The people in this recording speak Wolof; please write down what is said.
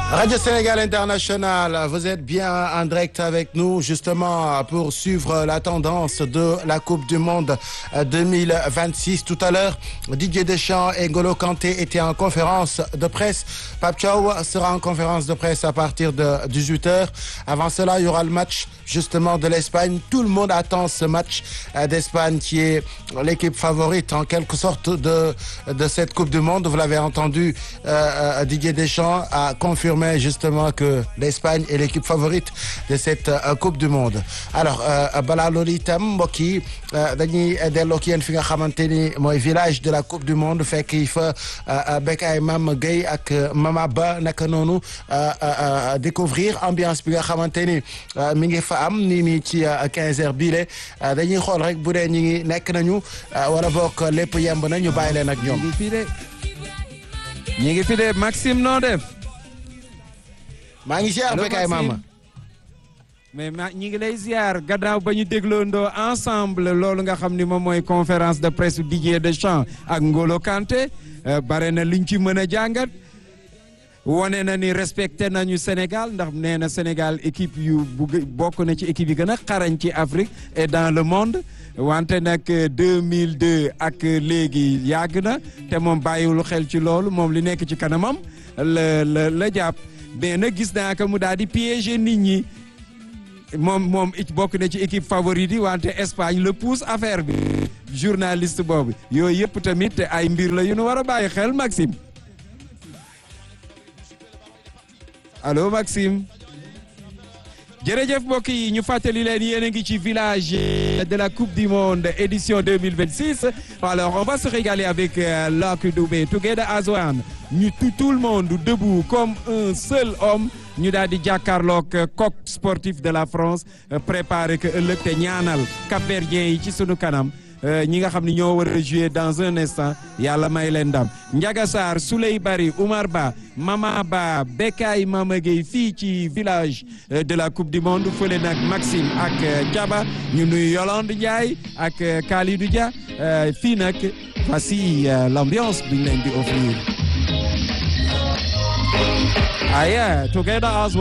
Radio Sénégal International, vous êtes bien en direct avec nous justement pour suivre la tendance de la Coupe du Monde 2026. Tout à l'heure, Didier Deschamps et Ngolo Kanté étaient en conférence de presse. Pape Thiaw sera en conférence de presse à partir de 18h. Avant cela, il y aura le match justement de l'Espagne. Tout le monde attend ce match d'Espagne qui est l'équipe favorite en quelque sorte de, de cette Coupe du Monde. Vous l'avez entendu, euh, Didier Deschamps a confirmé justement que l'Espagne est l'équipe favorite de cette euh, Coupe du Monde alors balaa loolu itam mbokk yi dañuy delloo ki yéen fi nga xamante ni mooy village de la Coupe du Monde fekk yi fa Bekay Mame Gueye ak Mama Ba naka noonu découvrir ambiance bi nga xamante ni mi ngi fa am nii nii ci 15 heures bii le dañuy xool rek bu dee ñi ngi nekk nañu wala bokk lépp yemb na ñu bàyyi leen ak ñoom. ñi ngi fi de ñi ngi fi de Maxime noo def. maa ngi ziar Bekay Mama. mais ma ñi ngi lay ziar gannaaw ba ñu dégloondoo ensemble loolu nga xam ni moom mooy conférence de presse Didier Deschamps ak Ngolo Kanté bare na liñ ci mën a jàngat wone na ni respecté nañu Sénégal ndax nee na Sénégal équipe yu bugg bokk na ci équipe yi gën a xarañ ci Afrique et dans le monde wante nag 2002 ak léegi yàgg na te moom bàyyiwul xel ci loolu moom li nekk ci kanamam la la la jàpp mais nag gis naa que mu daal di piéger nit ñi moom moom it bokk na ci équipe favorite yi wante Espagne le pousse affaire bi journaliste boobu yooyu yëpp tamit ay mbir la yu nu war a bàyyi xel Maxime allo Maxime jërëjëf mbokk yi ñu fàttali leen yéen a ngi ci village de la coupe du monde édition 2026 alors on va se régaler avec Lucky Dubé Together as one ñu tout le monde debout comme un seul homme ñu daal di jàkkaarloog coq sportif de la France préparé que ëllëg te ñaanal Cap-Verdien yi ci sunu kanam ñi nga xam ne ñoo war a jouer dans un instant yàlla may leen ndam Ndiaga Sarr Souley Bari Oumar Ba Mama Ba Bekay Mama Gueye fii ci village de la coupe du monde fële nag Maxime ak Diaba ñu nuyu Yolande Ndiaye ak Kalidou Dia fii nag voici l'ambiance bi ñu leen di offrir. Ah yeah, together as